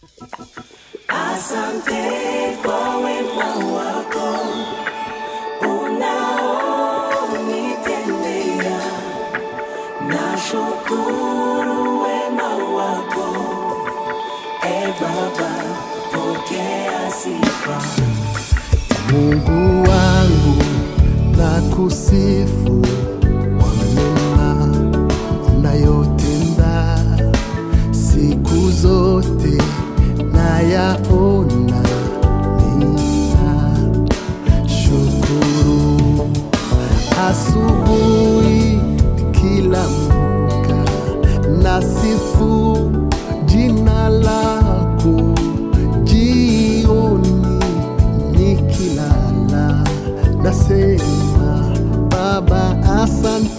Asante kwa wema wako unaonitendea, nashukuru wema wako. E Baba, pokea sifa. Mungu wangu na kusifu kwa mema unayotenda siku zote nayaona nina shukuru asubuhi nikiamka nasifu jina lako jioni nikilala nasema baba asante